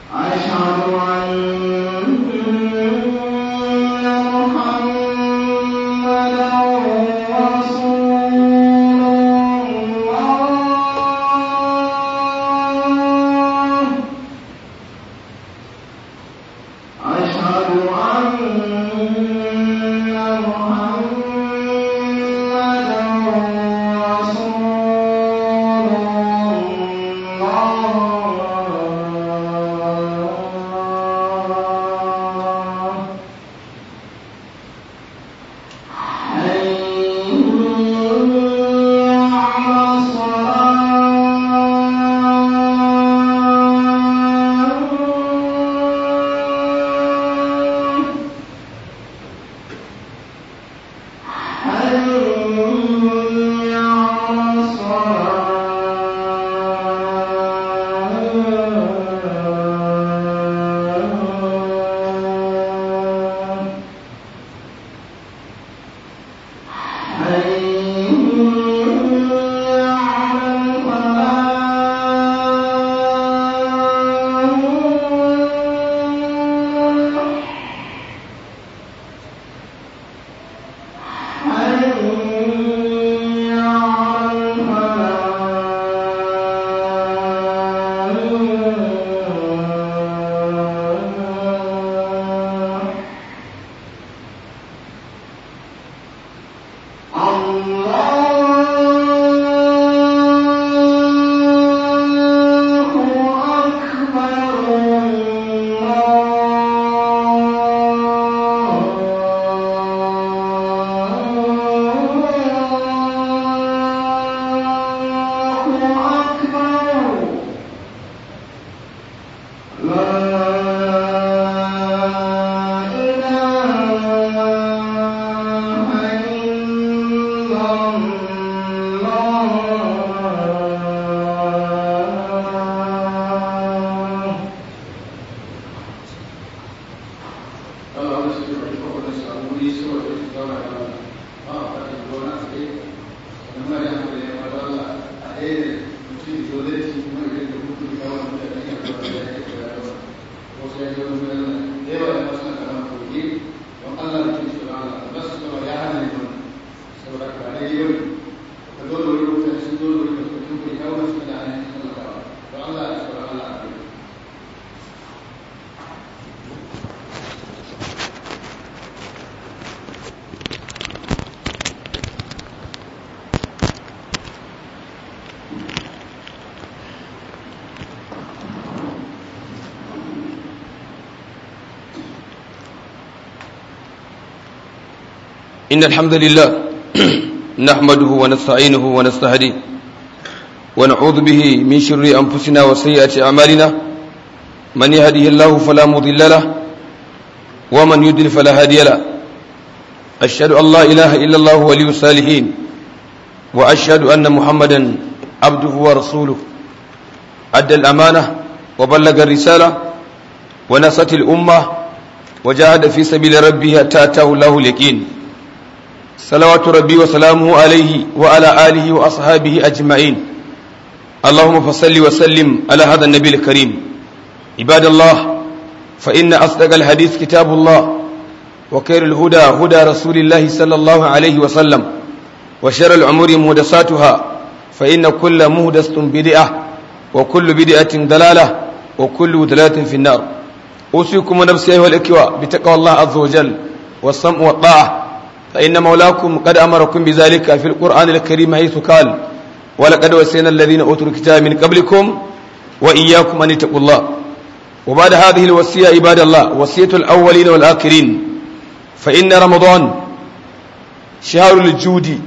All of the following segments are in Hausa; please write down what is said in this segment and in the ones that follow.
إن الحمد لله نحمده ونستعينه ونستهديه ونعوذ به من شر أنفسنا وسيئات أعمالنا من يهده الله فلا مضل له ومن يضلل فلا هادي له أشهد أن لا إله إلا الله ولي الصالحين وأشهد أن محمدا عبده ورسوله أدى الأمانة وبلغ الرسالة ونصت الأمة وجاهد في سبيل ربه حتى أتاه الله اليقين صلوات ربي وسلامه عليه وعلى آله وأصحابه أجمعين اللهم فصل وسلم على هذا النبي الكريم عباد الله فإن أصدق الحديث كتاب الله وخير الهدى هدى رسول الله صلى الله عليه وسلم وشر الأمور مهدساتها فإن كل مهدسة بدعة وكل بدعة دلالة وكل دلالة في النار أوصيكم ونفسي أيها الإخوة بتقوى الله عز وجل والسمع والطاعة فإن مولاكم قد أمركم بذلك في القرآن الكريم حيث قال ولقد وسينا الذين أوتوا الكتاب من قبلكم وإياكم أن اتقوا الله وبعد هذه الوصية عباد الله وصية الأولين والآخرين فإن رمضان شهر الجود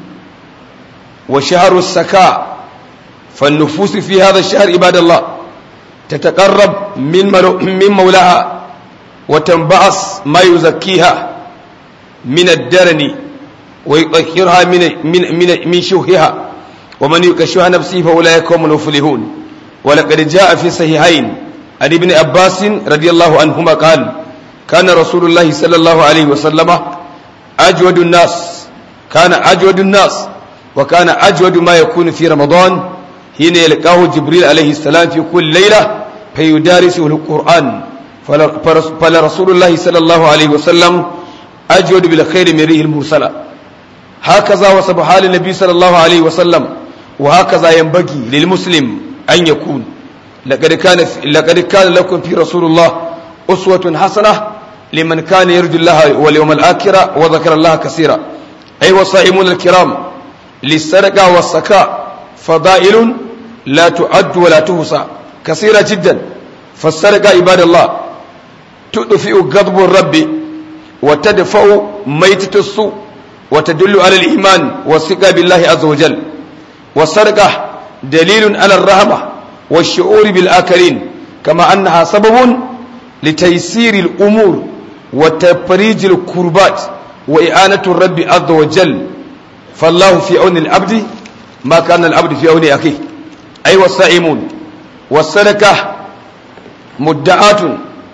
وشهر السكاء فالنفوس في هذا الشهر عباد الله تتقرب من من مولاها وتنبعث ما يزكيها من الدرن ويطهرها من من من من شوهها ومن يكشف نفسه فاولئك هم المفلحون ولقد جاء في صحيحين عن ابن عباس رضي الله عنهما قال كان رسول الله صلى الله عليه وسلم اجود الناس كان اجود الناس وكان اجود ما يكون في رمضان حين يلقاه جبريل عليه السلام في كل ليله فيدارسه القرآن فلرسول الله صلى الله عليه وسلم أجود بالخير من ريح المرسلة هكذا وصف حال النبي صلى الله عليه وسلم وهكذا ينبغي للمسلم أن يكون لقد كان لقد كان لكم في رسول الله أسوة حسنة لمن كان يرجو الله واليوم الآخرة وذكر الله كثيرا أيها الصائمون الكرام للسرقة والسكاء فضائل لا تعد ولا تحصى كثيرة جدا فالسرقة عباد الله تدفئ غضب الرب وتدفع ميتة السوء وتدل على الإيمان والثقة بالله عز وجل والسرقة دليل على الرحمة والشعور بالآخرين كما أنها سبب لتيسير الأمور وتفريج الكربات وإعانة الرب عز وجل فالله في عون العبد ما كان العبد في عون أخيه أيها الصائمون والصدقة مدعاة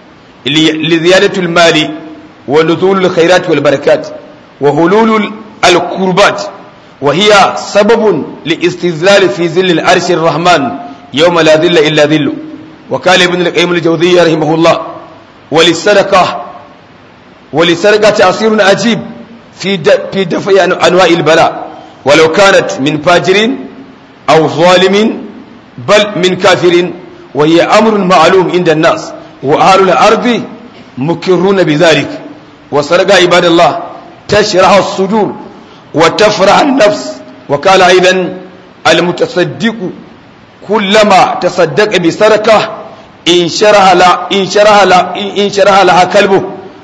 لزيادة المال ونزول الخيرات والبركات وهلول الكربات وهي سبب لاستذلال في ظل العرش الرحمن يوم لا ذل إلا ذله وقال ابن القيم الجوزية رحمه الله وللسرقة وللسرقة تأثير عجيب في في دفع أنواع البلاء ولو كانت من فاجر أو ظالم بل من كافر وهي أمر معلوم عند الناس وأهل الأرض مكرون بذلك وسرقة عباد الله تشرح الصدور وتفرح النفس وقال أيضا المتصدق كلما تصدق بسرقة إن شرح لا إن شرح لا إن شرح لها كلبه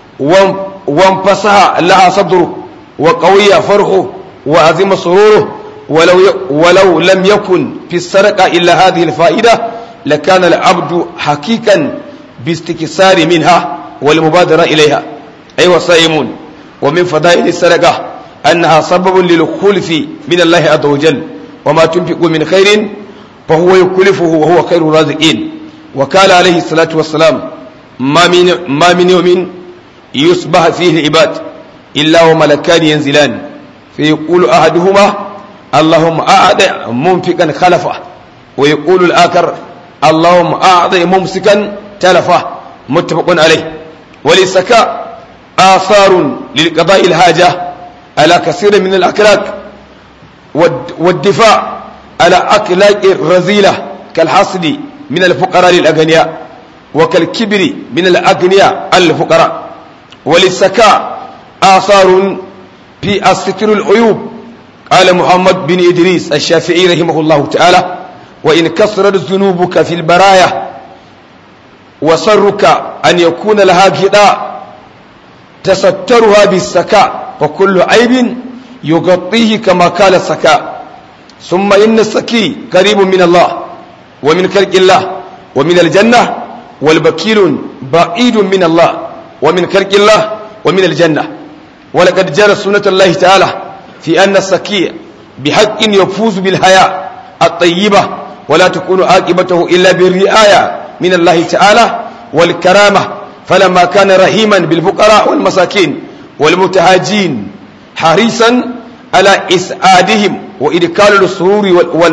وانفسح لها صدره وقوي فرحه وعظم سروره ولو ولو لم يكن في السرقة إلا هذه الفائدة لكان العبد حقيقا باستكسار منها والمبادرة إليها أيها الصائمون ومن فضائل السرقة أنها سبب للخلف من الله عز وجل وما تنفق من خير فهو يكلفه وهو خير الرازقين وقال عليه الصلاة والسلام ما من, ما من يوم يصبح فيه العباد إلا وملكان ينزلان فيقول أحدهما اللهم أعد منفقا خلفه ويقول الآخر اللهم أعد ممسكا تلفه متفق عليه وللسكاء آثار للقضاء الحاجة على كثير من الأكلاك والدفاع على أكلاك الرذيلة كالحصد من الفقراء للأغنياء وكالكبر من الأغنياء الفقراء وللسكاء آثار في الستر العيوب قال محمد بن إدريس الشافعي رحمه الله تعالى وإن كثرت ذنوبك في البرايا وسرك أن يكون لها غطاء تسترها بالسكاء وكل عيب يغطيه كما قال السكاء ثم إن السكي قريب من الله ومن خلق الله ومن الجنة والبكيل بعيد من الله ومن خلق الله ومن الجنة ولقد جرى سنة الله تعالى في أن السكي بحق يفوز بالحياة الطيبة ولا تكون عاقبته إلا بالرعاية من الله تعالى والكرامة فلما كان رحيما بالفقراء والمساكين والمتهاجين حريصا على إسعادهم وإدخال السرور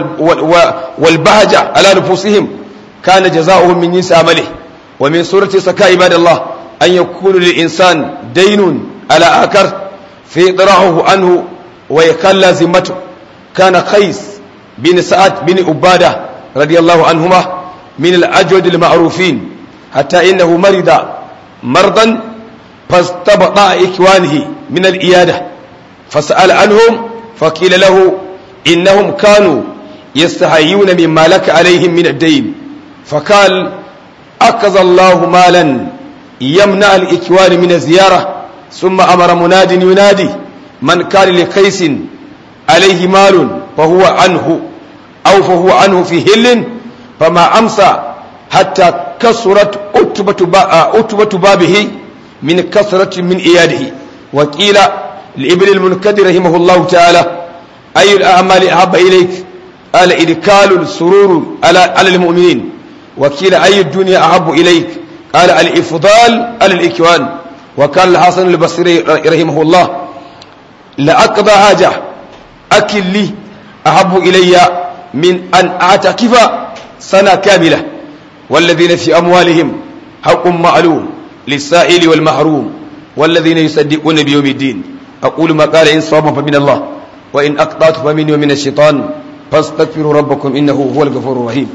والبهجة على نفوسهم كان جزاؤهم من جنس عمله ومن سورة سكاء عباد الله أن يكون للإنسان دين على آخر فيطرحه عنه ويكلى ذمته كان قيس بن سعد بن عبادة رضي الله عنهما من الأجود المعروفين حتى إنه مرض مرضا فاستبطأ إخوانه من الإيادة فسأل عنهم فقيل له إنهم كانوا يستحيون مما لك عليهم من الدين فقال أكز الله مالا يمنع الإكوان من الزيارة ثم أمر مناد ينادي من كان لقيس عليه مال فهو عنه أو فهو عنه في هل فما أمسى حتى كسرت أتبة بابه من كثرة من إياده وقيل لابن المنكدر رحمه الله تعالى أي الأعمال أحب إليك قال إدكال السرور على على المؤمنين وقيل أي الدنيا أحب إليك قال الإفضال على الإكوان وقال الحسن البصري رحمه الله لأقضى حاجة أكل لي أحب إلي من أن أعتكف سنة كاملة والذين في أموالهم حق معلوم للسائل والمحروم والذين يصدقون بيوم الدين أقول ما قال إن صوم فمن الله وإن أقطعت فمني ومن الشيطان فاستغفروا ربكم إنه هو الغفور الرحيم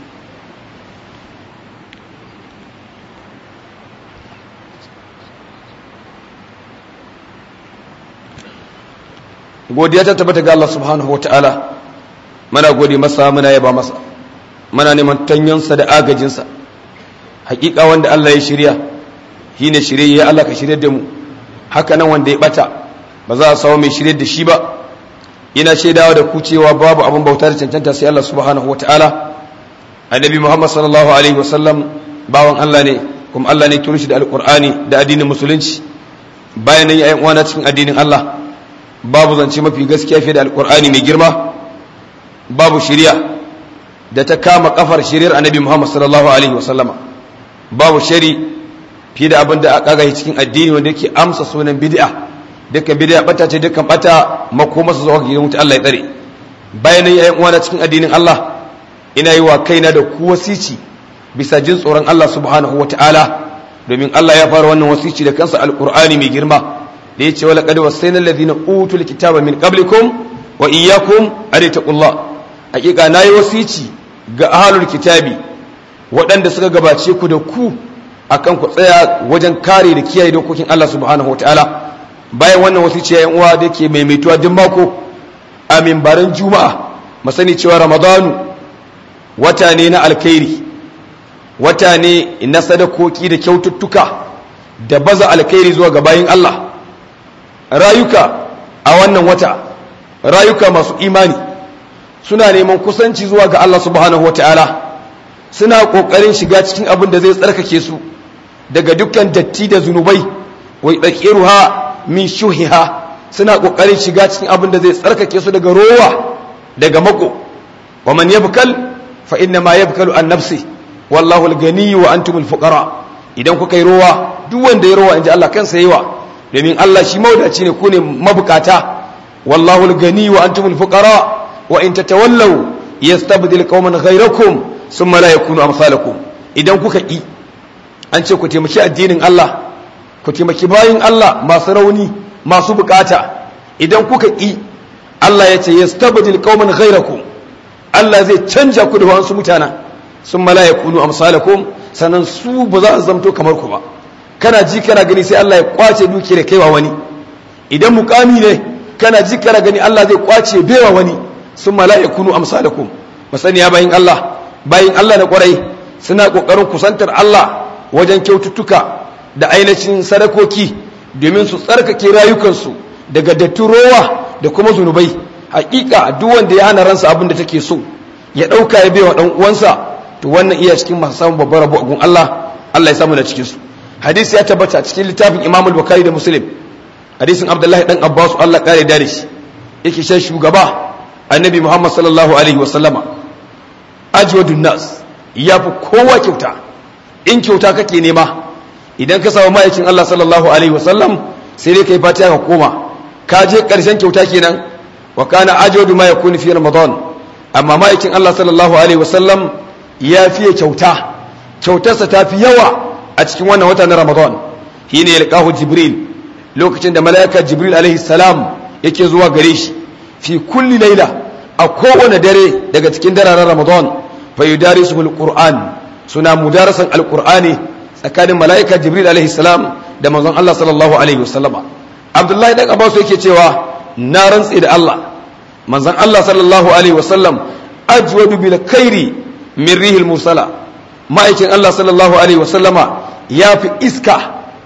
godiya ta tabbata ga Allah subhanahu wa ta'ala mana gode masa muna yaba masa mana neman tanyonsa da agajinsa hakika wanda Allah ya shirya shi ne shirye ya Allah ka shirya da mu haka nan wanda ya bata ba za a samu mai shirya da shi ba ina shaidawa da ku cewa babu abin bauta da cancanta sai Allah subhanahu wa ta'ala annabi Muhammad sallallahu alaihi wasallam bawan Allah ne kuma Allah ne turo shi da alqur'ani da addinin musulunci bayan nan ya uwana cikin addinin Allah babu zance mafi gaskiya fiye da alkur'ani mai girma babu shirya da ta kama kafar shiriyar annabi muhammad sallallahu alaihi wasallama babu shari fiye da abin da aka gahi cikin addini wanda yake amsa sunan bid'a dukkan bid'a bata ce dukkan bata makoma su zuwa gidan wuta Allah ya tsare bayan yayin uwana cikin addinin Allah ina yi wa kaina da ku wasici bisa jin tsoron Allah subhanahu wataala domin Allah ya fara wannan wasici da kansa alkur'ani mai girma da ya ce wala kada wasaina alladhina utul kitaba min qablikum wa iyyakum arittaqullah hakika nayi wasici ga ahlul kitabi waɗanda suka gabace ku da ku akan ku tsaya wajen kare da kiyaye dokokin Allah subhanahu wataala bayan wannan wasici ya uwa da yake maimaituwa duk mako a mimbaran juma'a mu sani cewa ramadanu wata ne na alkhairi wata ne na sadakoki da kyaututtuka da baza alkhairi zuwa ga bayin Allah rayuka a wannan wata rayuka masu imani suna neman kusanci zuwa ga Allah subhanahu wataala suna kokarin shiga cikin abin da zai tsarkake su daga dukkan datti da zunubai wai dakiruha min shuhiha suna kokarin shiga cikin abin da zai tsarkake su daga rowa daga mako wa man yabkal fa inna ma yabkalu an nafsi wallahu al-ghani wa antumul fuqara idan kuka yi rowa duk wanda ya rowa inji Allah kansa yawa domin Allah shi maudaci ne ku ne mabukata wallahu al-gani wa antumul fuqara wa in tatawallaw yastabdil qauman ghayrakum thumma la yakunu amsalakum idan kuka ki an ce ku taimaki addinin Allah ku taimaki bayin Allah masu rauni masu bukata idan kuka ki Allah ya ce yastabdil qauman ghayrakum Allah zai canja ku da wasu mutana thumma la yakunu amsalakum sanan su ba za su zamto kamar ku ba kana ji kana gani sai Allah ya kwace duki da kaiwa wani idan mukami ne kana ji kana gani Allah zai kwace baiwa wani sun mala'ikunu amsalakum masaniya bayin Allah bayin Allah na kwarai suna kokarin kusantar Allah wajen kyaututtuka da ainihin sadakoki domin su tsarkake rayukansu daga datturowa da kuma zunubai hakika duk wanda ya hana ransa abin da take so ya dauka ya baiwa dan uwansa to wannan iya cikin masu samun babbar rabo a gun Allah Allah ya samu da cikin su hadisi ya tabbata cikin littafin imam al-bukhari da muslim hadisin abdullahi dan abbas Allah kare da shi yake shan shugaba annabi muhammad sallallahu alaihi wa sallama ajwadun nas yafi kowa kyauta in kyauta kake nema idan ka samu ma'aikin Allah sallallahu alaihi wa sallam sai dai kai fatiha ka koma ka je karshen kyauta kenan wa kana ajwadu ma yakunu fi ramadan amma ma'aikin Allah sallallahu alaihi wa sallam ya fiye kyauta kyautarsa ta fi yawa a cikin wannan wata na ramadan shi ne yalƙahu jibril lokacin da mala'ika jibril alaihi salam yake zuwa gare shi fi kulli laila a kowane dare daga cikin dararen ramadan fa yudarisu alquran suna mudarasan alqur'ani tsakanin mala'ika jibril alaihi salam da manzon Allah sallallahu alaihi wasallama abdullahi dan abbas yake cewa na rantsi da Allah manzon Allah sallallahu alaihi wasallam ajwadu bil khairi min rihil musala ma'aikin Allah sallallahu alaihi wasallama ya fi iska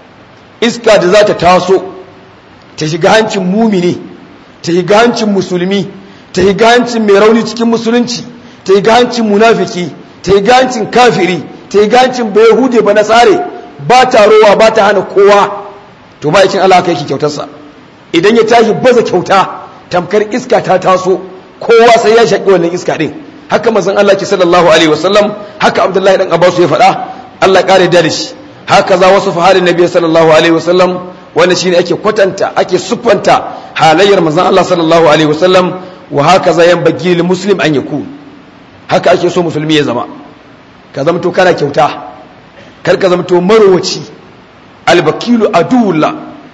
iska da za ta taso ta shiga hancin mumini ta shiga hancin musulmi ta shiga hancin mai rauni cikin musulunci ta shiga hancin munafiki ta shiga hancin kafiri ta shiga hancin bai hude ba na tsare ba ta rowa ba ta hana kowa to ma'aikin Allah ka yake kyautarsa idan ya tashi baza kyauta tamkar iska ta taso kowa sai ya shaƙi wannan iska ɗin haka mazan Allah ke sallallahu alaihi wasallam haka Abdullahi dan Abbas ya faɗa Allah ƙare da shi haka za wasu fahalin nabi sallallahu alaihi wasallam wanda shine ake kwatanta ake siffanta halayyar manzon Allah sallallahu alaihi wasallam wa haka za yan bagi lil muslim an yaku haka ake so musulmi ya zama ka zamto kana kyauta kar ka zamto marowaci albakilu aduwullah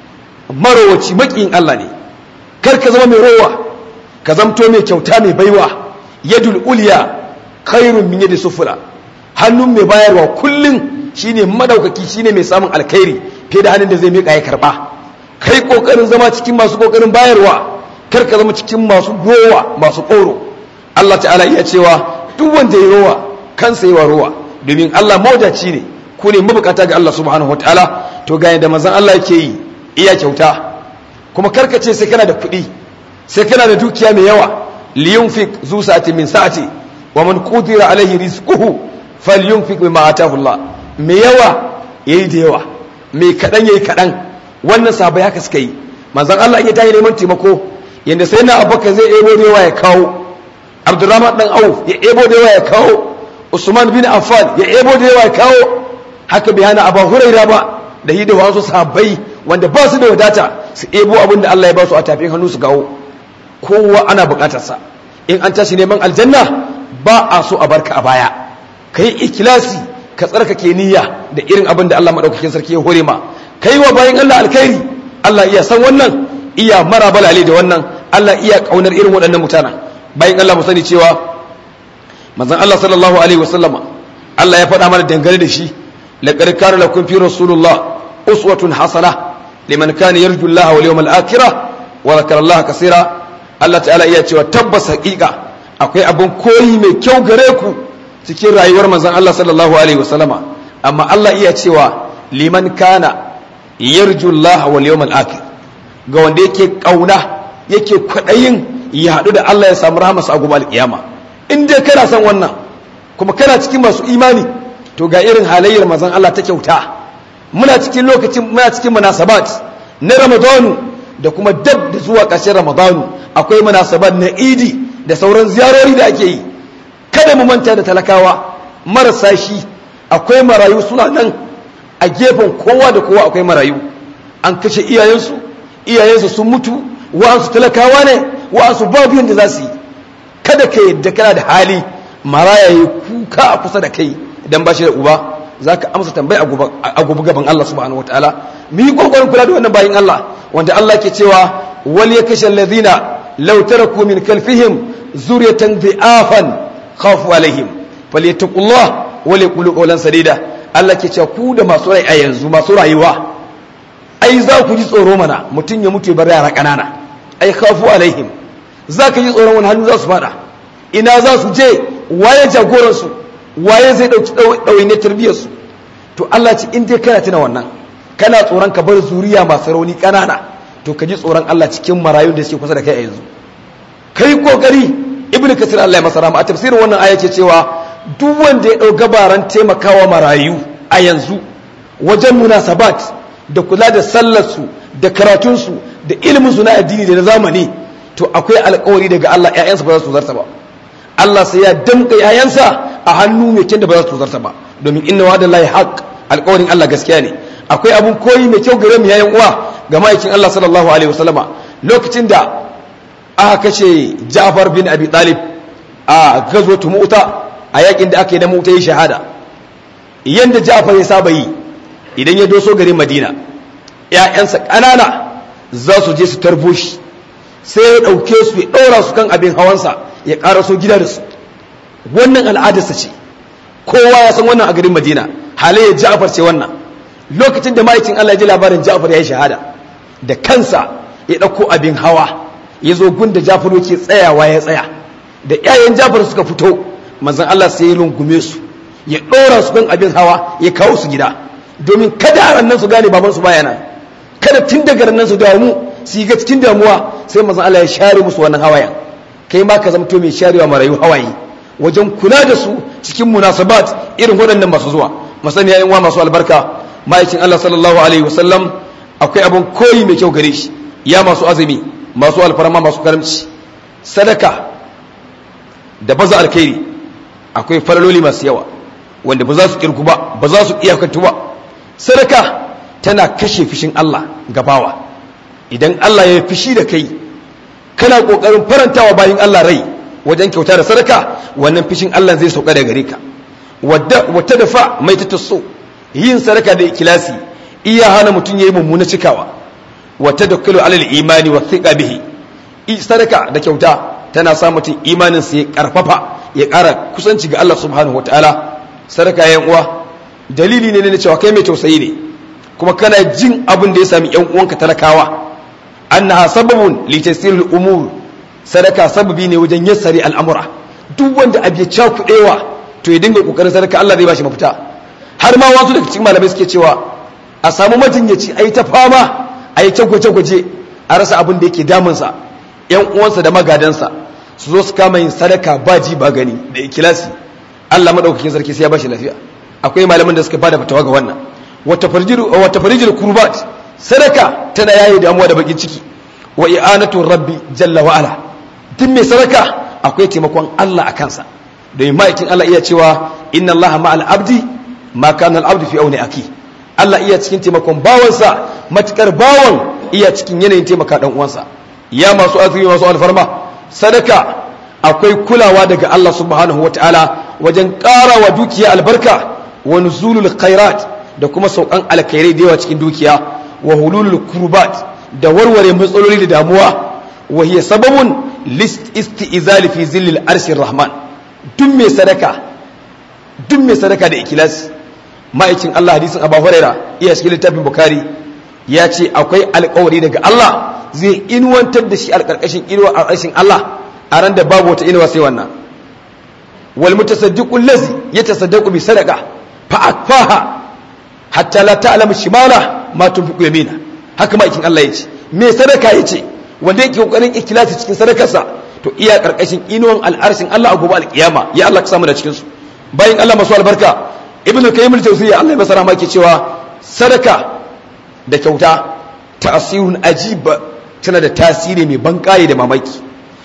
marowaci makiyin Allah ne kar ka zama mai rowa ka zamto mai kyauta mai baiwa yadul ulya khairun min yadi sufura hannun mai bayarwa kullun shine madaukaki shine mai samun alkhairi fiye da hannun da zai mika ya karba kai kokarin zama cikin masu kokarin bayarwa kar ka zama cikin masu rowa masu koro Allah ta'ala iya cewa duk wanda ya rowa kansa yawa rowa domin Allah mawadaci ne ku ne mabukata ga Allah subhanahu wataala to ga yadda manzon Allah yake yi iya kyauta kuma karka ce sai kana da kuɗi sai kana da dukiya mai yawa liyunfik zu sa'ati min sa'ati wa man qudira alaihi rizquhu falyunfik bima ataahu Allah mai yawa yayi da yawa mai kadan yayi kadan wannan sabai haka suka yi manzon Allah ya tayi neman taimako yanda sai na abubakar zai ebo da yawa ya kawo abdurrahman dan auf ya ebo da yawa ya kawo usman bin affan ya ebo da yawa ya kawo haka bai hana abu huraira ba da yi da wasu sahabbai wanda ba su da wadata su ebo abin da Allah ya ba su a tafin hannu su gawo kowa ana bukatarsa in an tashi neman aljanna ba a so a barka a baya ka yi ikilasi ka tsarkake niyya da irin abin da Allah maɗaukakin sarki ya hore ma ka yi wa bayan Allah alkhairi Allah iya san wannan iya mara balale da wannan Allah iya ƙaunar irin waɗannan mutanen bayan Allah mu sani cewa manzon Allah sallallahu alaihi wasallama Allah ya faɗa mana dangane da shi laqad kana lakum fi rasulullah uswatun hasana liman kana yarju Allah wal yawmal akhirah wa zakara Allah kaseera Allah ta'ala iya cewa tabbas haƙiƙa akwai abin koyi mai kyau gare ku cikin rayuwar manzon Allah sallallahu alaihi wasallama amma Allah iya cewa liman kana yarju Allah wal yawmal akhir ga wanda yake kauna yake kwadayin ya haɗu da Allah ya samu rahmasa a gobe alƙiyama in dai kana son wannan kuma kana cikin masu imani to ga irin halayyar manzon Allah ta kyauta muna cikin lokacin muna cikin munasabat na Ramadanu da kuma dab da zuwa ƙarshen Ramadanu akwai munasabat na Idi da sauran ziyarori da ake yi kada mu manta da talakawa marasa shi akwai marayu suna nan a gefen kowa da kowa akwai marayu an kashe iyayensu iyayensu sun mutu wa'ansu talakawa ne wa'ansu babu yadda za su yi kada ka yadda kana da hali maraya yi kuka a kusa da kai idan ba shi da uba za ka amsa tambayi a gobe gaban Allah subhanahu wataala mu yi kokarin kula da wannan bayin Allah wanda Allah ke cewa wal yakashal ladina law taraku min kalfihim zuriyatan dhi'afan khafu alaihim falyattaqullah wal yaqulu qawlan sadida Allah ke cewa ku da masu rai a yanzu masu rayuwa ai za ku ji tsoro mana mutum ya mutu ya bar yara kanana ai khafu alaihim za ka ji tsoron wani hannu za su fada ina za su je waye jagoransu waye zai ɗauki ɗawainiyar tarbiyyarsu to Allah ce in dai kana tuna wannan kana tsoron ka bar zuriya masu rauni ƙanana to ka ji tsoron Allah cikin marayun da suke kusa da kai a yanzu kai kokari ibnu kasir Allah ya masa rahama a tafsirin wannan aya ce cewa duk wanda ya ɗau gabaran taimakawa marayu a yanzu wajen munasabat da kula da sallarsu da karatunsu da ilimin su na addini da na zamani to akwai alkawari daga Allah ƴaƴansa ba za su zarta ba Allah sai ya damƙa ƴaƴansa a hannu mai kyan da ba za su zarta ba domin inna wa'ada lahi haqq alkawarin Allah gaskiya ne akwai abun koyi mai kyau gare mu yayin uwa ga ma'aikin Allah sallallahu alaihi wasallama lokacin da aka kashe Ja'far bin Abi Talib a gazwatu Mu'ta a yakin da aka yi da Mu'ta yi shahada yanda Ja'far ya saba yi idan ya doso garin Madina ƴaƴansa ƙanana za su je su tarbo shi sai ya ɗauke su ya ɗora su kan abin hawansa ya ƙara so gida da su wannan al'adarsa ce kowa ya san wannan a garin madina halayyar ja'afar ce wannan lokacin da ma'aikin allah ya ji labarin ja'afar ya yi shahada da kansa ya ɗauko abin hawa ya zo gun da ja'afar yake tsayawa ya tsaya da 'ya'yan ja'afar suka fito manzon allah sai ya rungume su ya ɗora su kan abin hawa ya kawo su gida domin kada a nan su gane babansu baya nan kada tun daga nan su damu su yi ga cikin damuwa sai mazan Allah ya share musu wannan hawayen kai ma ka zamto mai sharewa marayu hawaye wajen kula da su cikin munasabat irin waɗannan masu zuwa masani yayin wa masu albarka ma'aikin Allah sallallahu alaihi wasallam akwai abin koyi mai kyau gare shi ya masu azumi masu alfarma masu karamci sadaka da baza alkhairi akwai faraloli masu yawa wanda ba za su kirgu ba ba za su iyakantu ba sadaka tana kashe fishin Allah gabawa idan Allah ya fishi da kai kana kokarin farantawa bayin Allah rai wajen kyauta da sadaka wannan fishin Allah zai sauka daga gare ka wata dafa mai ta so yin sadaka da ikilasi iya hana mutum yayi mummuna cikawa wata dakkalu alal imani wa thiqa bihi sadaka da kyauta tana sa mutum imanin sa ya karfafa ya ƙara kusanci ga Allah subhanahu wataala sadaka yan uwa dalili ne na cewa kai mai tausayi ne kuma kana jin abin da ya sami yan uwanka talakawa annaha sababun li tasiril umur sadaka sababi ne wajen yassari al'amura duk wanda abu ya cakuɗewa to ya dinga kokarin sadaka Allah zai bashi mafita har ma wasu daga cikin malamai suke cewa a samu majinyaci a yi ta fama a yi gwaje-gwaje a rasa abin da yake damunsa yan uwansa da magadansa su zo su kama yin sadaka ba ji ba gani da ikilasi Allah madaukakin sarki sai ya bashi lafiya akwai malaman da suka bada fatawa ga wannan wata farjiru wata farijil kurbat sadaka tana yayi damuwa da bakin ciki wa i'anatu rabbi jalla wa ala duk mai sadaka akwai taimakon Allah a kansa domin ma'aikin Allah iya cewa inna Allah ma'al abdi ma kana al-abdu fi auni aki Allah iya cikin taimakon bawansa matukar bawan iya cikin yanayin taimaka dan uwansa ya masu azumi masu alfarma sadaka akwai kulawa daga Allah subhanahu wataala wajen ƙara wa dukiya albarka wa nuzulul khairat da kuma saukan alkhairai da yawa cikin dukiya wa hululul kurbat da warware matsaloli da damuwa wa hiya sababun list isti'zali fi zillil arshir rahman duk mai sadaka duk mai sadaka da ikilasi ma'aikin Allah hadisin Abu Huraira iya cikin littafin Bukhari ya ce akwai alƙawari daga Allah zai inuwantar da shi alƙarƙashin inuwa a ƙarshen Allah a ran da babu wata inuwa sai wannan wal mutasaddiqu allazi yatasaddaqu bi sadaqa fa akfaha hatta la ta'lamu shimala ma tunfiqu yamina haka ma'aikin Allah ya ce me sadaka ya ce wanda yake kokarin ikilasi cikin sadakarsa to iya karkashin inuwan al'arshin Allah a gobe alkiyama ya Allah ka samu da cikin su bayan Allah masu albarka ibnu kayyim al-jawziyya Allah ya masa rahama ke cewa sadaka da kyauta ta'sirun ajib tana da tasiri mai bankaye da mamaki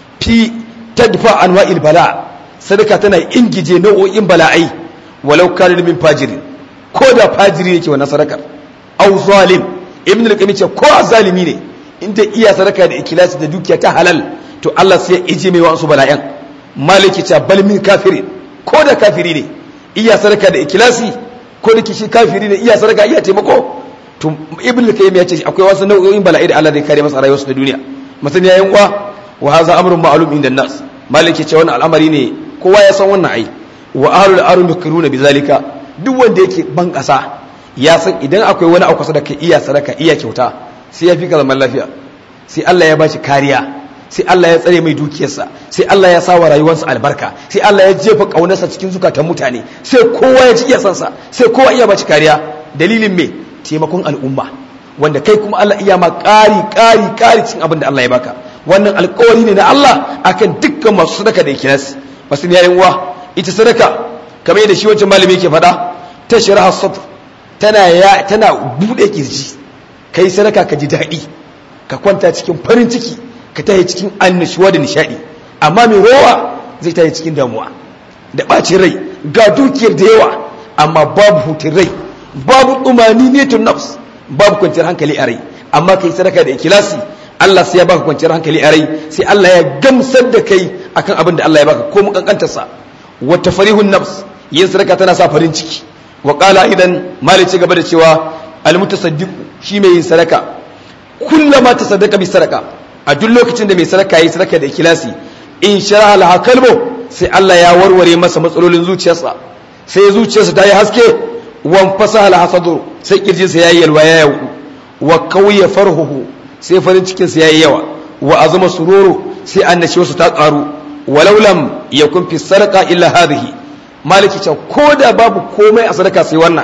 fi tadfa anwa'il bala sadaka tana ingije nau'o'in bala'ai walau kana min fajiri ko da fajiri yake wannan sadakar au zalim ibnu al-qayyim ce ko zalimi ne inda iya sadaka da ikilasi da dukiya ta halal to Allah sai ya ije mai wasu bala'yan maliki ta bal min kafiri ko da kafiri ne iya sadaka da ikilasi ko da kishi kafiri ne iya sadaka iya taimako to ibn al-qayyim ya ce akwai wasu nau'o'in bala'i da Allah zai kare masa rayuwarsa da duniya mutum yayin uwa wa hadha amrun ma'lum inda nas maliki ce wannan al'amari ne kowa ya san wannan ai wa ahlul arun yakruna bizalika duk wanda yake ban kasa ya san idan akwai wani a kusa da kai iya sadaka iya kyauta sai ya fi ka zaman lafiya sai Allah ya bashi kariya sai Allah ya tsare mai dukiyarsa sai Allah ya sa wa rayuwarsa albarka sai Allah ya jefa kaunarsa cikin zukatan mutane sai kowa ya ji iya sansa sai kowa iya bashi kariya dalilin me taimakon al'umma wanda kai kuma Allah iya ma ƙari ƙari ƙari cikin abin da Allah ya baka wannan alƙawari ne na Allah akan dukkan masu sadaka da ikilasi masu yayin uwa ita sadaka kamar yadda shi wancan malami yake faɗa ta shiraha sadr tana ya tana bude kirji kai sadaka ka ji daɗi ka kwanta cikin farin ciki ka tahi cikin annashuwa da nishadi amma mai rowa zai tahi cikin damuwa da ɓacin rai ga dukiyar da yawa amma babu hutun rai babu tsumani netun nafs babu kwanciyar hankali a rai amma kai sadaka da ikilasi Allah sai ya baka kwanciyar hankali a rai sai Allah ya gamsar da kai akan abin da Allah ya baka ko mu kankantarsa wata farihun nafs yin sadaka tana sa farin ciki wa qala idan malici gaba da cewa almutasaddiqu shi mai yin sadaka kullama tasaddaqa bi sadaka a duk lokacin da mai sadaka yayi sadaka da ikhlasi in sharaha laha kalbo sai Allah ya warware masa matsalolin zuciyarsa sai zuciyarsa ta yi haske wan fasaha laha sadru sai kirjinsa yayi yalwa ya yau wa kawiya farhuhu sai farin cikin sa yayi yawa wa azuma sururu sai annashi wasu ta karu walau lam yakun fi sadaqa illa hadhihi maliki ce ko da babu komai a sadaka sai wannan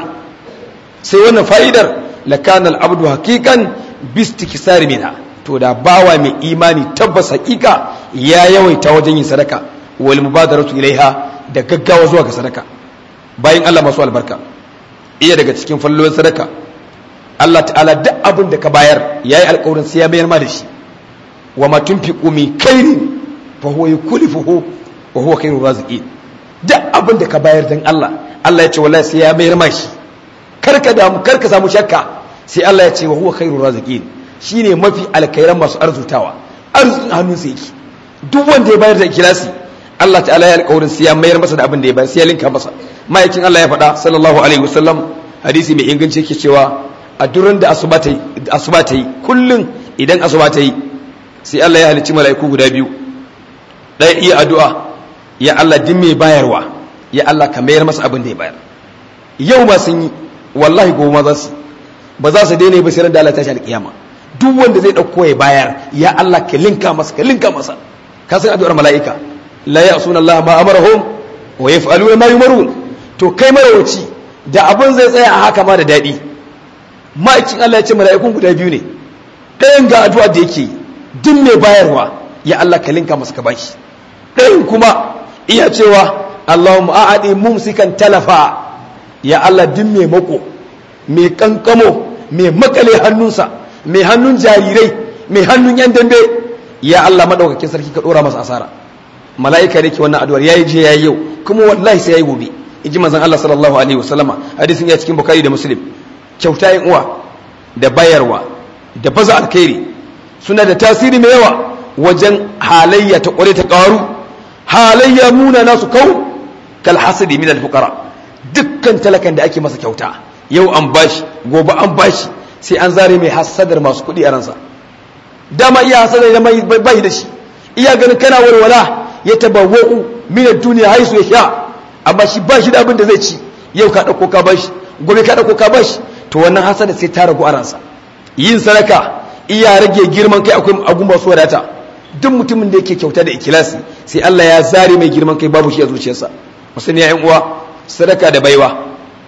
sai wannan fa'idar lakana al'abdu haqiqan bistikisar minha to da bawa mai imani tabbas haqiqa ya yawaita wajen yin sadaka wal mubadaratu ilaiha da gaggawa zuwa ga sadaka bayan Allah masu albarka iya daga cikin fallon sadaka Allah ta'ala duk abin da ka bayar yayi alƙawarin sai ya mayar ma da shi wa ma tunfiqu min khairin fa huwa yukhlifuhu wa huwa khairur raziqin duk abin da ka bayar dan Allah Allah ya ce wallahi sai ya mayar ma shi karka damu karka samu shakka sai Allah ya ce wa huwa khairur raziqin shine mafi alkhairan masu arzutawa arzikin hannun sa yake duk wanda ya bayar da ikhlasi Allah ta'ala ya alƙawarin sai ya mayar masa da abin da ya bayar sai ya linka masa ma'aikin Allah ya faɗa sallallahu alaihi wasallam hadisi mai inganci yake cewa a duran da asuba ta yi asuba ta yi kullun idan asuba ta yi sai Allah ya halicci mala'iku guda biyu ɗaya iya addu'a ya Allah din mai bayarwa ya Allah ka mayar masa abin da ya bayar yau ma sun yi wallahi gobe ma za su ba za su daina ba sai da Allah ta shi alƙiyama duk wanda zai ɗauko ya bayar ya Allah ka linka masa ka linka masa ka san addu'ar mala'ika la ya'suna Allah ma amarahum wa yaf'aluna ma yumarun to kai marawaci da abin zai tsaya a haka ma da daɗi ma'aikin Allah ya ce mala'ikun guda biyu ne ɗayan ga addu'a da yake duk mai bayarwa ya Allah ka linka masa ka bashi ɗayan kuma iya cewa Allahumma a'adi mumsikan talafa ya Allah duk mai mako mai kankamo mai makale hannunsa mai hannun jarirai mai hannun yan dambe ya Allah madaukakin sarki ka dora masa asara mala'ika ne ke wannan addu'ar yayi je yayi yau kuma wallahi sai yayi gobe inji manzon Allah sallallahu alaihi wasallama hadisin ya cikin bukhari da muslim kyauta yin uwa da bayarwa da baza alkhairi suna da tasiri mai yawa wajen halayya ta kware ta karu halayya muna nasu kau kal hasadi min al fuqara dukkan talakan da ake masa kyauta yau an bashi gobe an bashi sai an zare mai hasadar masu kuɗi a ransa dama iya hasadar da bai da shi iya ganin kana walwala ya tabawwa'u min ad-dunya haisu ya sha amma shi ba shi da abin da zai ci yau ka dauko ka bashi gobe ka dauko ka bashi to wannan hasada sai ta ragu a ransa yin sadaka iya rage girman kai akwai agun masu wadata duk mutumin da yake kyauta da ikilasi sai Allah ya zare mai girman kai babu shi a zuciyarsa musulmi ya uwa sadaka da baiwa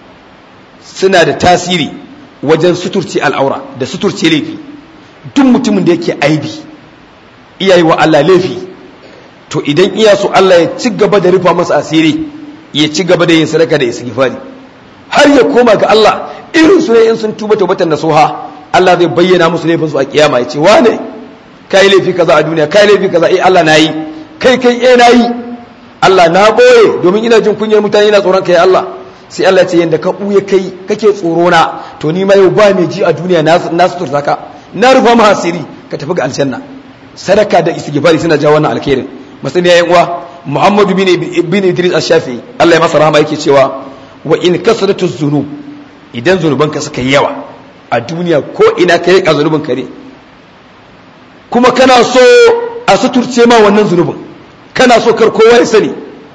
suna da tasiri wajen suturce al'aura da suturce laifi duk mutumin da yake aibi iyayi wa Allah laifi to idan iya so Allah ya ci gaba da rufa masa asiri ya ci gaba da yin sadaka da istighfari har ya koma ga Allah irin su ne in sun tuba tawbatan nasuha Allah zai bayyana musu laifin su a kiyama ya ce wane kai laifi kaza a duniya kai laifi kaza eh Allah nayi kai kai eh nayi Allah na boye domin ina jin kunyar mutane ina tsoron kai Allah sai Allah ce yanda ka buye kai kake tsoro na to ni ma yau ba mai ji a duniya na suturta ka na rufa ma asiri ka tafi ga aljanna sadaka da istighfari suna jawo wannan alkhairin masani yayin uwa Muhammadu bin bin Idris Ash-Shafi'i Allah ya masa rahama yake cewa wa in kasratu zunub idan zunuban ka suka yi yawa a duniya ko ina kai ka zunubin kare kuma kana so a suturce ma wannan zunubin kana so kar kowa ya sani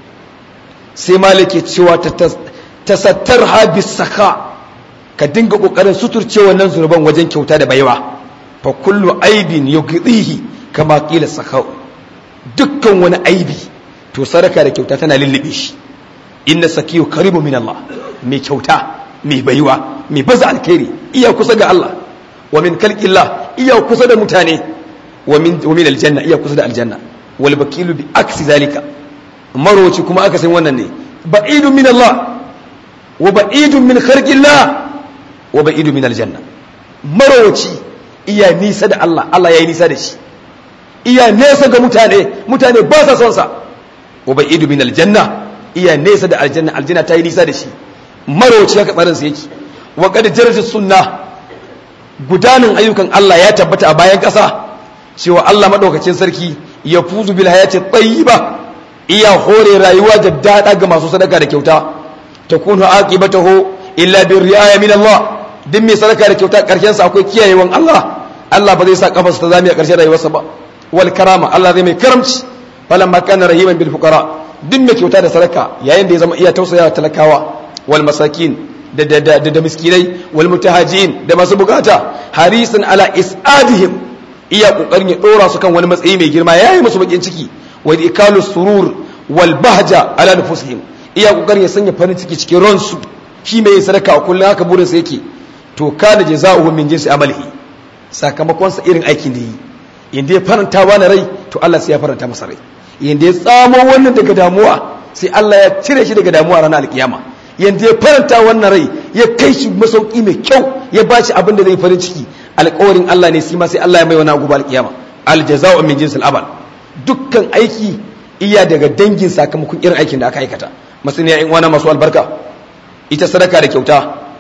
sai malike cewa tasattar habis saka ka dinga kokarin suturce wannan zunuban wajen kyauta da baiwa fa kullu aibin yughdihi kama qila sakau dukkan wani aibi to sadaka da kyauta tana lullube shi inna sakiyu karibu min Allah mai kyauta mai baiwa mai baza alkhairi iya kusa ga Allah wa min kalqillah iya kusa da mutane wa min wa min aljanna iya kusa da aljanna wal bakilu bi aksi zalika maroci kuma aka san wannan ne ba'idun min Allah wa ba'idun min khalqillah wa ba'idun min aljanna maroci iya nisa da Allah Allah yayi nisa da shi iya nesa ga mutane mutane ba sa son sa wa ba'idun min aljanna iya nesa da aljanna aljanna ta yi nisa da shi maroci haka barin sa yake wa qad jarja sunna gudanin ayyukan Allah ya tabbata a bayan ƙasa cewa Allah madaukakin sarki ya fuzu bil hayati tayyiba iya hore rayuwa da dada ga masu sadaka da kyauta takunu aqibatahu illa bir riaya min Allah duk mai sadaka da kyauta karshen sa akwai kiyayewan Allah Allah ba zai sa kafarsa ta zami a karshen rayuwarsa ba wal karama Allah zai mai karamci falamma kana rahiman bil fuqara duk mai kyauta da sadaka yayin da ya zama iya tausaya talakawa wal masakin da da da, da miskinai wal mutahajin da masu bukata harisan ala isadihim iya kokarin ya dora su kan wani matsayi mai girma yayi musu bakin ciki wa ikalu surur wal bahja ala nufusihim iya kokarin ya sanya farin ciki cikin ransu shi mai sadaka a kullum haka burin sa yake to kana jazaohu min jinsi amalihi sakamakon sa irin aikin da yi inda ya faranta wani rai to Allah sai ya faranta masa rai inda ya tsamo wannan daga damuwa sai Allah ya cire shi daga damuwa ranar alkiyama yanda ya faranta wannan rai ya kai shi masauki mai kyau ya ba shi abin da zai farin ciki alƙawarin Allah ne sai ma sai Allah ya mai wani abu alkiyama aljaza'u min jinsil amal dukkan aiki iya daga dangin sakamakon irin aikin da aka aikata masaniya in wani masu albarka ita sadaka da kyauta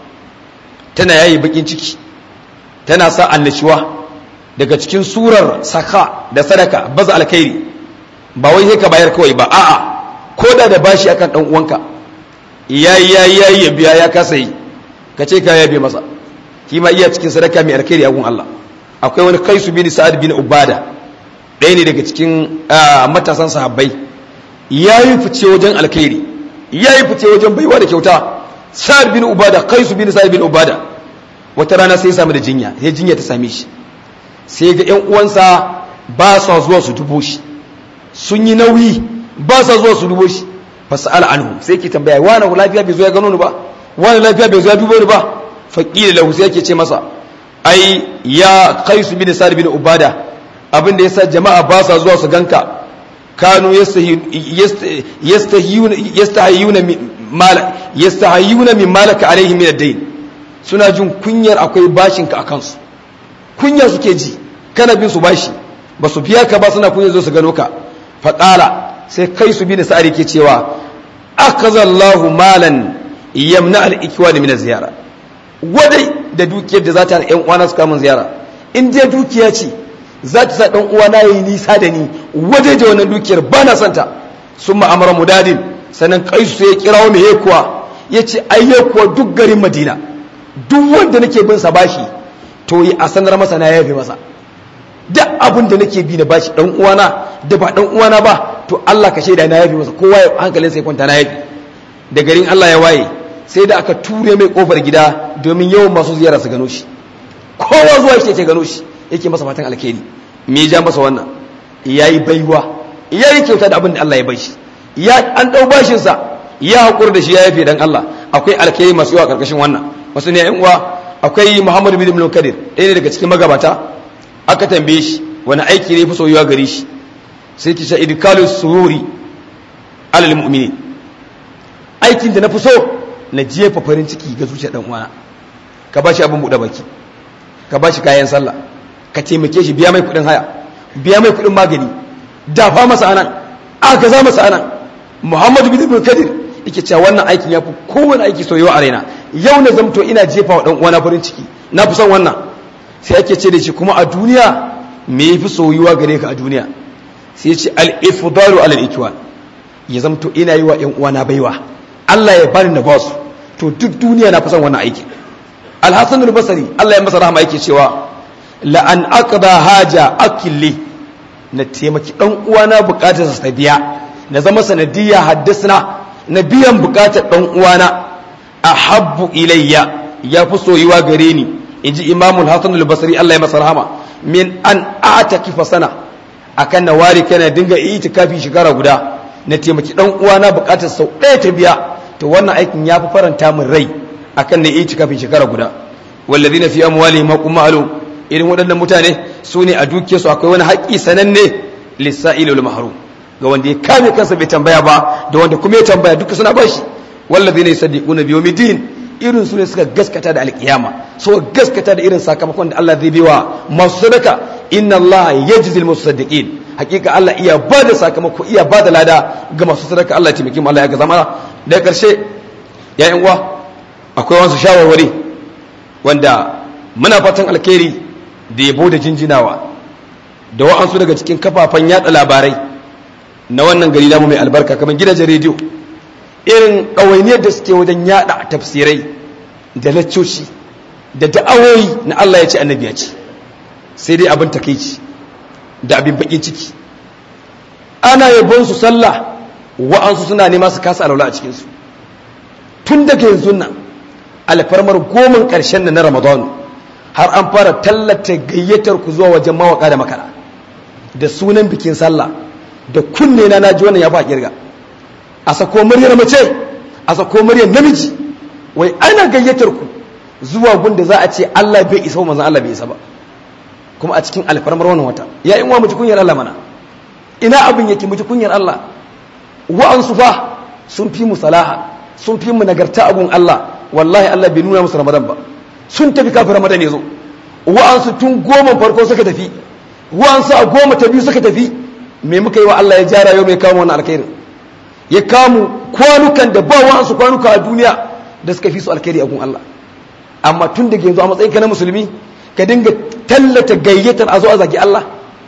tana yayi bakin ciki tana sa annashuwa daga cikin surar saka da sadaka baza alkhairi ba wai sai ka bayar kawai ba a'a ko da da bashi akan dan uwanka yayi yayi yayi ya biya ya kasa yi ka ce ka yabe masa shi ma iya cikin sadaka mai alkhairi a gun Allah akwai wani kaisu bin sa'ad bin ubada ɗaya ne daga cikin matasan sahabbai yayi fice wajen alkhairi yayi fice wajen baiwa da kyauta sa'ad bin ubada kaisu bin sa'ad bin ubada wata rana sai ya samu da jinya sai jinya ta same shi sai ga ƴan uwansa ba sa zuwa su dubo shi sun yi nauyi ba sa zuwa su dubo shi fasala anhu sai ke tambaya wani lafiya bai zo ya gano ni ba wani lafiya bai zo ya dubo ni ba faqila lahu sai yake ce masa ai ya qais bin sa'd bin ubada abin da yasa jama'a ba sa zuwa su ganka kanu yastahiyuna yastahiyuna mal yastahiyuna min malaka alaihim min ad-dayn suna jin kunyar akwai bashin ka akan su kunya suke ji kana bin su bashi ba su biya ka ba suna kunya zo su gano ka faqala sai kai su bi da sa'ari ke cewa akazallahu malan yamna al-ikwani min ziyara wadai da dukiyar da za ta yan uwana su kamun ziyara in dai dukiya ce za ta sa dan uwana yayi nisa da ni wadai da wannan dukiyar ba na santa summa amara mudadin sanan kaisu sai ya kirawo mai yekuwa yace ai yekuwa duk garin madina duk wanda nake bin sa bashi to yi a sanar masa na yafe masa duk abin da nake bi na bashi dan uwana da ba dan uwana ba to Allah ka shaida na yafi masa kowa ya hankalin sai kwanta na yafi da garin Allah ya waye sai da aka ture mai kofar gida domin yawan masu ziyara su gano shi kowa zuwa yake ce gano shi yake masa fatan alkhairi me ya ja masa wannan yayi baiwa yayi kyauta da abin da Allah ya bai shi ya an dau bashin sa ya hakuri da shi ya yafe dan Allah akwai alkhairi masu yawa karkashin wannan wasu ne yan uwa akwai Muhammad bin Ibn Kadir ɗaya ne daga cikin magabata aka tambaye shi wani aiki ne fi soyuwa gare shi sai ki sha idkalu sururi alal mu'mini aikin da na fi so na jefa farin ciki ga zuciyar dan uwana ka bashi abin buɗe baki ka bashi kayan sallah ka taimake shi biya mai kuɗin haya biya mai kuɗin magani dafa masa anan aka za masa anan muhammadu bin ibn kadir yake cewa wannan aikin ya fi kowane aiki soyuwa a raina yau na zamto ina jefa wa dan uwana farin ciki na fi son wannan sai ake ce da shi kuma a duniya me yafi soyuwa gare ka a duniya sai ya ce al-ifdalu ala al ya zamto ina yi wa ƴan uwana baiwa Allah ya bani na ba su to duk duniya na fasan wannan aiki al-hasan al-basri Allah ya masa rahama yake cewa la an aqda haja akilli na taimaki dan uwana bukatar sa biya na zama sanadiyya haddasna na biyan bukatar dan uwana ahabbu ilayya ya fi soyuwa gare ni inji imamul hasan al-basri Allah ya masa rahama min an a'takifa sana akan na ware kana dinga itikafi shekara guda na taimaki dan uwana bukatar sau ɗaya ta biya to wannan aikin ya fi faranta min rai akan na itikafi shekara guda wallazina fi amwalihim haqqun ma'lum irin waɗannan mutane su ne a dukiyarsu akwai wani haƙƙi sananne lissa'il wal mahrum ga wanda ya kame kansa bai tambaya ba da wanda kuma ya tambaya duka suna bashi wallazina yusaddiquna bi yawmiddin irin su ne suka gaskata da alkiyama so gaskata da irin sakamakon da Allah zai biwa masu sadaka inna Allah yajzi al musaddiqin hakika Allah iya ba da sakamako iya ba da lada ga masu sadaka Allah ya taimake mu Allah ya ga zama da karshe ya yan uwa akwai wasu shawarwari wanda muna fatan alkhairi da yabo da jinjinawa da wa'ansu daga cikin kafafen yada labarai na wannan gari namu mai albarka kamar gidajen rediyo irin ɗawainiyar da suke wajen yada tafsirai da laccoci da da'awoyi na Allah ya ce annabi ya ce sai dai abin takeici da abin bakin ciki ana yabon su sallah wa'ansu suna nema su kasa alaula a cikinsu tun daga yanzu nan alfarmar goman ƙarshen na ramadan har an fara tallata gayyatar ku zuwa wajen mawaka da makara da sunan bikin sallah da kunne na naji wannan ya fa kirga a sako muryar mace a sako muryar namiji wai ana gayyatar ku zuwa gunda za a ce Allah bai isa ba manzon Allah bai isa ba kuma a cikin alfarmar wannan wata ya in wa mu ji kunyar Allah mana ina abin yake mu ji kunyar Allah wa'ansu fa sun fi mu salaha sun fi mu nagarta abun Allah wallahi Allah bai nuna musu Ramadan ba sun tafi kafin Ramadan ya zo wa'ansu tun goma farko suka tafi wa'ansu a goma ta biyu suka tafi me muka yi wa Allah ya jara yau mai kawo wannan alkhairin ya kamu kwanukan da ba wa'ansu kwanuka a duniya da suka fi su alkhairi a gun Allah amma tun daga yanzu a matsayin ka na musulmi ka dinga tallata gayyatar a zo a zagi Allah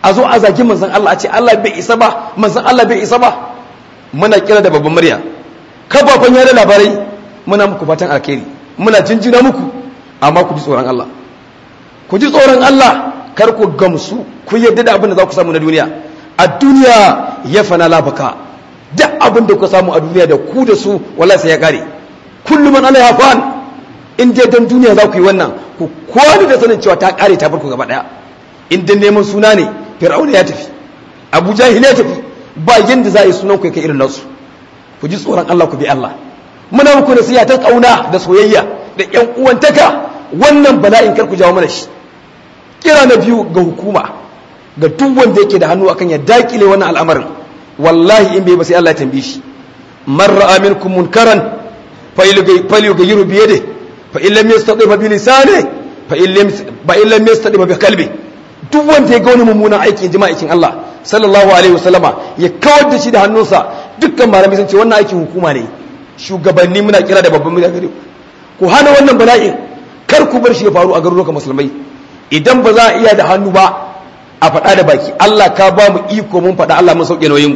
a zo a zagi manzon Allah a ce Allah bai isa ba manzon Allah bai isa ba muna kira da babban murya kafafen yada labarai muna muku fatan alkhairi muna jinjina muku amma ku ji tsoron Allah ku ji tsoron Allah kar ku gamsu ku yadda da abin da za ku samu na duniya a duniya ya fana labaka duk abin da ku samu a duniya da ku da su wallahi sai ya kare kullum man alaiha fan in dai dan duniya za ku yi wannan ku kwani da sanin cewa ta kare ta farko gaba daya in dan neman suna ne fir'auna ya tafi abu jahil ya tafi ba yanda za a yi sunan ku kai irin nasu ku ji tsoron Allah ku bi Allah muna muku nasiha ta kauna da soyayya da ƴan uwantaka wannan bala'in kar ku jawo mana shi kira na biyu ga hukuma ga duk wanda yake da hannu akan ya dakile wannan al'amarin wallahi in bai ba sai Allah ya tambaye shi man ra'a minkum munkaran falyughayyiru bi yadihi fa in lam yastati bi lisanihi fa in lam ba in lam yastati bi qalbi duk wanda ya ga wani mummunan aiki jama'a aikin Allah sallallahu alaihi wasallama ya kawar da shi da hannunsa dukkan malamai sun ce wannan aikin hukuma ne shugabanni muna kira da babban mutane gare ku hana wannan bala'in kar ku bar shi ya faru a garurukan musulmai idan ba za a iya da hannu ba a faɗa da baki Allah ka ba mu iko mun faɗa Allah mun sauke nauyin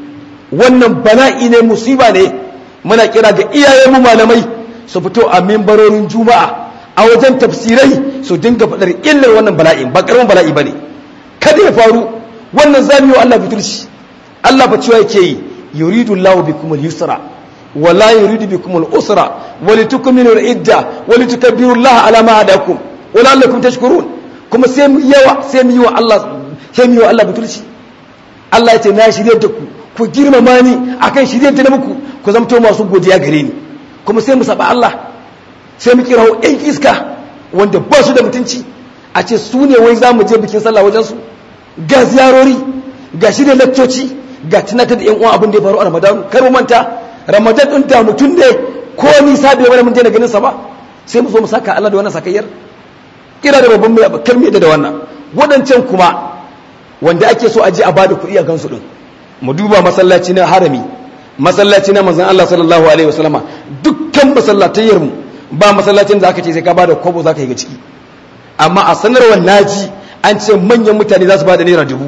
wannan bala'i ne musiba ne muna kira ga iyayen mu malamai su fito a mimbarorin juma'a a wajen tafsirai su dinga faɗar illar wannan bala'in ba karamin bala'i bane kada ya faru wannan zamiyo Allah fiturci Allah fa cewa yake yi yuridu Allah bikum al-yusra wa la yuridu bikum al-usra wa litukmilu al-idda wa litukabbiru Allah ala ma hadakum wa la'allakum tashkurun kuma sai mu yawa sai mu yi wa Allah sai mu yi wa Allah butulci Allah ya ce na shirye da ku ku girmama ni akan shirye da muku ku zamto masu godiya gare ni kuma sai mu saba Allah sai mu kirawo ɗan iska wanda ba su da mutunci a ce su ne wai za mu je bikin sallah wajen su ga ziyarori ga shirye lakcoci ga tunatar da yan uwa abin da ya faru a Ramadan kar mu manta Ramadan din da mutum ne ko nisa bai wani mun daina ganin sa ba sai mu zo mu saka Allah da wannan sakayyar kira da babban mai kar mu da wannan wadancan kuma wanda ake so a je a bada kuɗi a gansu din mu duba masallaci na harami masallaci na manzon Allah sallallahu alaihi wasallama dukkan masallatayyar mu ba masallacin da aka ce sai ka bada kobo zaka yi ga ciki amma a sanarwar naji an ce manyan mutane za su bada naira dubu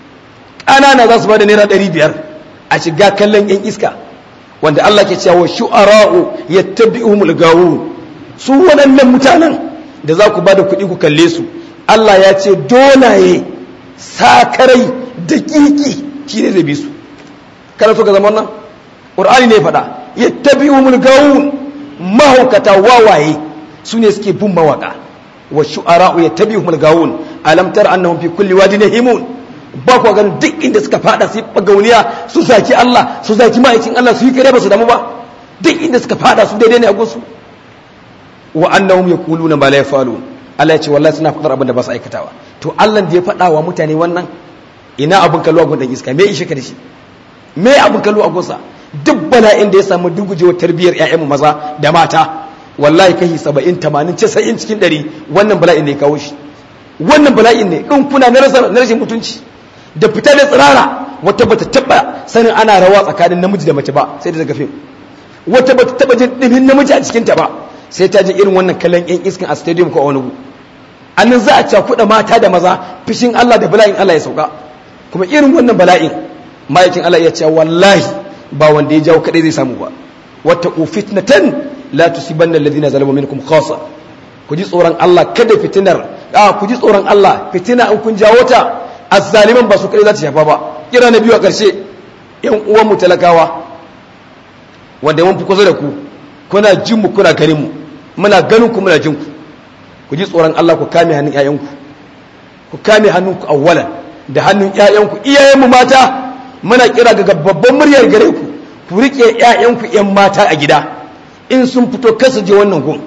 ƙanana za su bada naira ɗari biyar a shiga kallon yan iska wanda Allah ke cewa shu'ara'u yattabi'uhumul gawun su waɗannan mutanen da za ku bada kuɗi ku kalle su Allah ya ce dolaye sakarai daƙiƙi shi ne zai bi su kana so ka zama wannan ƙur'ani ne faɗa yattabi'uhumul gawun mahaukata wawaye su ne suke bin mawaka wa shu'ara'u yattabi'uhumul gawun alam tara annahum fi kulli wadin yahimun ba ku ganin duk inda suka fada su bagauniya su zaki Allah su zaki ma'aikin Allah su yi kare ba su damu ba duk inda suka fada su daidai ne a gunsu wa annahum yaquluna ma la yafalun Allah ya ce wallahi suna fadar abin da ba su aikatawa to Allah da ya fada wa mutane wannan ina abin kallo a gun dan iska me ishe ka da shi me abin kallo a gunsa duk bala'in da ya samu dugujewar tarbiyyar ƴaƴanmu maza da mata wallahi kai 70 80 90 cikin 100 wannan bala'in ne ya kawo shi wannan bala'in ne in kuna na rashin mutunci da fita da tsirara wata bata taba sanin ana rawa tsakanin namiji da mace ba sai da daga fim wata bata taba jin dimin namiji a cikin ta ba sai ta ji irin wannan kallon yan iskan a stadium ko a wani gu annan za a cakuɗa mata da maza fishin Allah da bala'in Allah ya sauka kuma irin wannan bala'in ma'aikin Allah ya ce wallahi ba wanda ya jawo kadai zai samu ba wata fitnatan la tusibanna alladhina zalamu minkum khassa ku ji tsoron Allah kada fitinar a ku ji tsoron Allah fitina in kun jawo ta azzaliman ba su kai za ta shafa ba kira na biyu a ƙarshe yan uwan mu talakawa wanda mun fi kusa da ku kuna jin mu kuna ganin mu muna ganin ku muna jin ku ku ji tsoron Allah ku kame hannun ƴaƴanku ku kame hannunku awwalan da hannun ƴaƴanku iyayen mu mata muna kira ga babban muryar gare ku ku rike ƴaƴanku ƴan mata a gida in sun fito kasa je wannan gun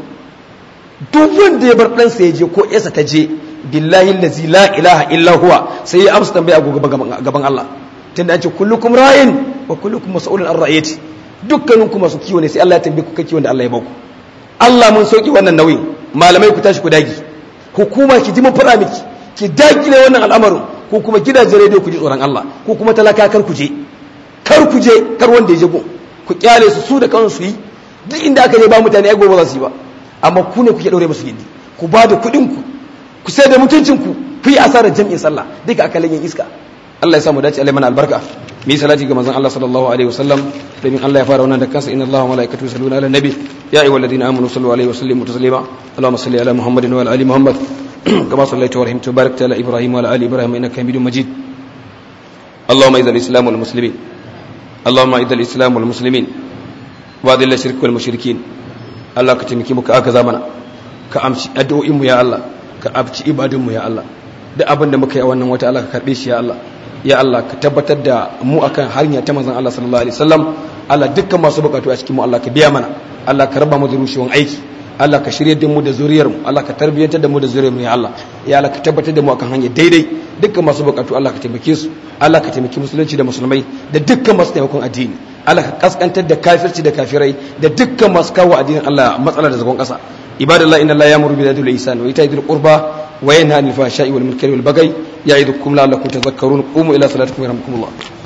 duk wanda ya bar ɗansa ya je ko yasa ta je billahi allazi la ilaha illa huwa sai ya amsa tambaya gobe gaban Allah tunda an ce kullukum ra'in wa kullukum mas'ulun an ra'iyati dukkanin ku masu kiwo ne sai Allah ya tambaye ku kai kiwon da Allah ya baku Allah mun sauki wannan nauyin malamai ku tashi ku dagi hukuma ki ji mun fara miki ki dagile wannan al'amarin ko kuma gidajen rediyo ku ji tsoron Allah ko kuma talaka kar ku je kar ku je kar wanda ya je gun ku kyale su su da kansu yi duk inda aka je ba mutane ai gobe za su yi ba amma ku ne kuke daure musu gindi ku ba da kuɗin ku ku sai da mutuncin ku ku yi asarar jam'in sallah duka aka lagin iska Allah ya samu dace Allah mana albarka mu yi salati ga manzon Allah sallallahu alaihi wasallam domin Allah ya fara wannan da kansa inna Allaha wa malaikatahu yusalluna ala nabi ya ayyuhalladhina amanu sallu alaihi wa sallimu taslima Allahumma salli ala Muhammadin wa ala ali Muhammad kama sallaita wa rahimta wa barakta ala Ibrahim wa ala ali Ibrahim innaka Hamidum Majid اللهم اذل الاسلام والمسلمين اللهم اذل الاسلام والمسلمين واذل الشرك والمشركين الله كتمكي muka aka zamana ka amshi addu'o'in mu ya Allah ka abci ibadun mu ya Allah duk abin da muka yi a wannan wata Allah ka karbe shi ya Allah ya Allah ka tabbatar da mu akan hanya ta manzon Allah sallallahu alaihi wasallam Allah dukkan masu bukatu a cikin mu Allah ka biya mana Allah ka raba mu da rushewan aiki Allah ka shirye da mu da zuriyar mu Allah ka tarbiyyantar da mu da zuriyar mu ya Allah ya Allah ka tabbatar da mu akan hanya daidai dukkan masu bukatu Allah ka taimake su Allah ka taimaki musulunci da musulmai da dukkan masu taimakon addini Allah ka kaskantar da kafirci da kafirai da dukkan masu kawo addinin Allah matsala da zagon kasa ibadallah inna Allah ya'muru bil adli wal ihsan wa ita'i dhil qurba wa yanha 'anil fahsha'i wal munkari wal baghi ya'idukum la'allakum tadhakkarun qumu ila salatikum yarhamkumullah